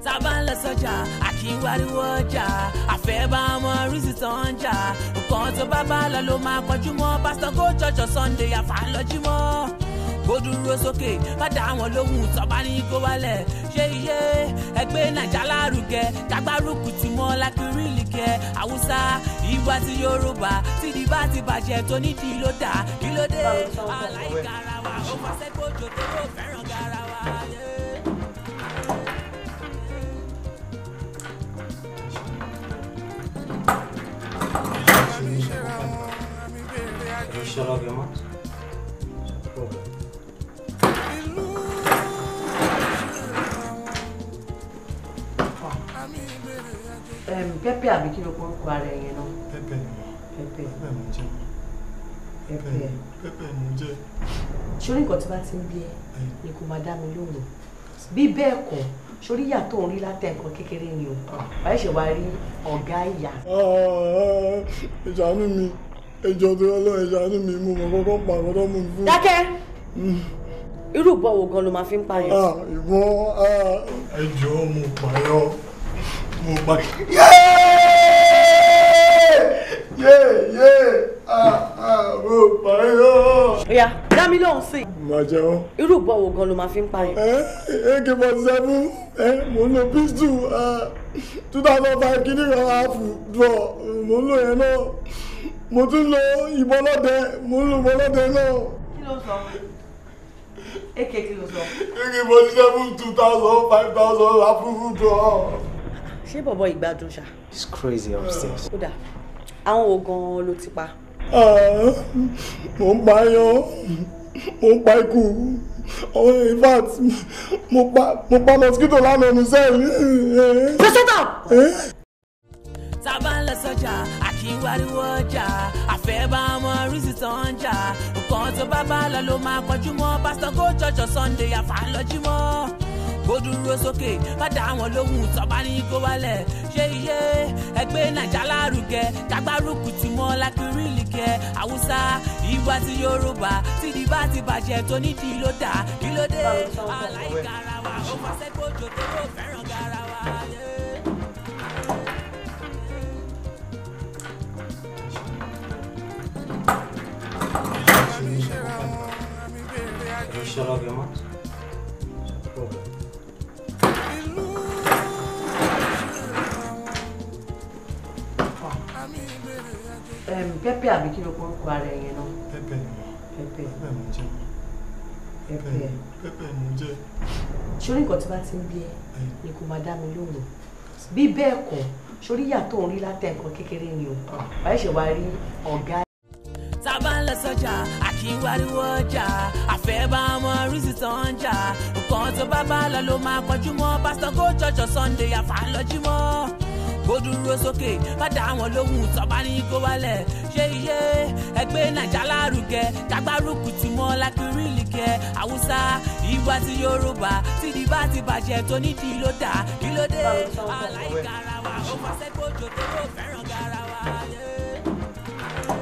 tá a bá ń lọ sọ́jà àkínwáríwó ọjà àfẹ́ bá ọmọ rísì tó ń jà nǹkan tó bá bá lọ ló máa kọjú mọ́ pásítọ̀ kó jọjọ sunday àfàlọ́jú mọ́ kó dúró sókè má dá wọn lóhùn tọ́ba ní kó wálẹ̀ ṣé iye ẹgbẹ́ nàìjà lárugẹ kágbárùkù tí mọ́ lákìrìlì kẹ haúsá ìwà ti yorùbá tìdí bá ti bàjẹ́ tó nídìí ló dà kí ló dé aláìgarawa ó máa ṣẹ́gbọ́jọ tó ló fẹ́ràn garawa. Yeah. Can you shut up your mouth? pẹ́pẹ́ àbí kí ló kórúkọ ara ẹ̀ yẹn náà pẹpẹ ni mo pẹ́pẹ́ pẹpẹ mo jẹ pẹ́pẹ́ pẹpẹ mo jẹ sórí nǹkan tí bá ti ń bí ẹ ni kò máa dá mi lóhùn bí bẹ́ẹ̀ kọ́ sórí ìyá tó ń rí látẹ̀ nǹkan kékeré ni o wàá ṣe wá rí ọ̀gá ìyá ìṣàánú mi ẹjọ tó lọ ìṣàánú mi mo mọ kọkọ pa àkọtọ mo fún. dákẹ́ irú ìbọn wo gan ló máa fi ń pààyàn Ah, ìbọn ẹjọ mo pààyọ mo pa. yé yé mo pààyọ. ó yá dá mi lóhùn sí i màá jẹun. irú ìbọn wo gan ló máa fi ń pààyàn ak forty seven mo ń lo pistol two thousand five kìíní kan half draw mo ń lo yẹn náà mo tún lo ìbọn lọ́dẹ mo ń lo ìbọn lọ́dẹ náà kí ló sọ èké kí ló sọ ak forty seven two thousand five thousand half draw. ṣé bọ̀bọ̀ ìgbádùn ṣá It's crazy upstairs. kódà àwọn wo gan ló ti pa Ah, mo ń pa yan mo ń pa ikú oh, in fact mo pa mo pa mosquito lánàá ní sẹ́ẹ̀lì. pẹ́sẹ́tà tá a bá ń lọ sọ́jà àkínwáríwó ọjà àfẹ́ bá ọmọ rísì tó ń jà nǹkan tó bá bá lọ ló máa kọjú mọ́ pásítọ̀ kó jọjọ sunday àfàlọ́jú mọ́ kó dúró sókè má dá wọn lóhùn tọ́ba ní kó wálẹ̀ ṣé iye ẹgbẹ́ nàìjà lárugẹ kágbárùkù tí mọ́ lákìrìlì kẹ haúsá ìwà ti yorùbá tìdí bá ti bàjẹ́ tó nídìí ló dà kí ló dé aláìgarawa ó máa ṣẹ́gbọ́jọ tó ló fẹ́ràn garawa. Yeah. Can you shut up your mouth? pẹ́pẹ́ àbí kí ló kórúkọ ara ẹ̀ yẹn náà pẹpẹ ni mo pẹ́pẹ́ pẹpẹ mo jẹ pẹ́pẹ́ pẹpẹ mo jẹ. sórí nǹkan tí bá ti ń bí ẹ ni kò máa dá mi lóhùn bí bẹ́ẹ̀ kọ́ sórí ìyá tó ń rí látẹ̀ nǹkan kékeré ni o wàá ṣe wá rí ọ̀gá tá a bá ń lọ sọ́jà àkínwáríwó ọjà àfẹ́ bá ọmọ rísì tó ń jà nǹkan tó bá bá lọ ló máa kọjú mọ́ pásítọ̀ kó jọjọ sunday àfàlọ́jú mọ́ kó dúró sókè má dá wọn lóhùn tọ́ba ní kó wálẹ̀ ṣé iye ẹgbẹ́ nàìjà lárugẹ kágbárùkù tí mọ́ lákìrìlì kẹ haúsá ìwà ti yorùbá tìdí bá ti bàjẹ́ tó nídìí ló dà kí ló dé aláìgarawa ó máa ṣẹ́gbọ́jọ tó ló fẹ́ràn garawa. Yeah.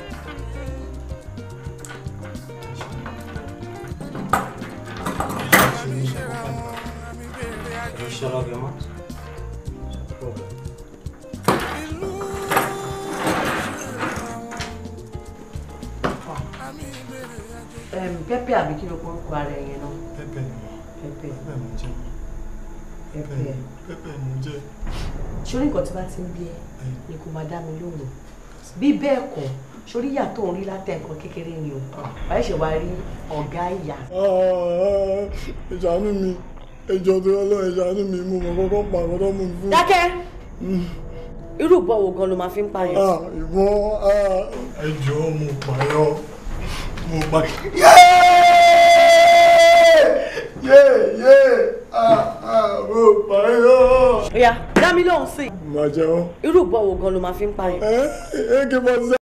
Can you shut up your mouth? pẹ́pẹ́ àbí kí ló kórúkọ ara ẹ̀ yẹn náà pẹpẹ ni mo pẹ́pẹ́ pẹpẹ mo jẹ pẹ́pẹ́ pẹpẹ mo jẹ. sórí nǹkan tí bá ti ń bí ẹ ni kò máa dá mi lóhùn bí bẹ́ẹ̀ kọ́ sórí ìyá tó ń rí látẹ̀ nǹkan kékeré ni o wàá ṣe wá rí ọ̀gá ìyá Ah, ìṣàánú mi ẹjọ tó lọ ìṣàánú mi mo mọ kọkọ pa àkọtọ mo fún. dákẹ́ irú ìbọn wo gan ló máa fi ń pààyàn Ah, ìbọn ẹjọ mo pààyọ mo pa. yé yé mo pààyọ. ó yá dá mi lóhùn sí i màá jẹun. irú ìbọn wo gan ló máa fi ń pààyàn ak forty seven.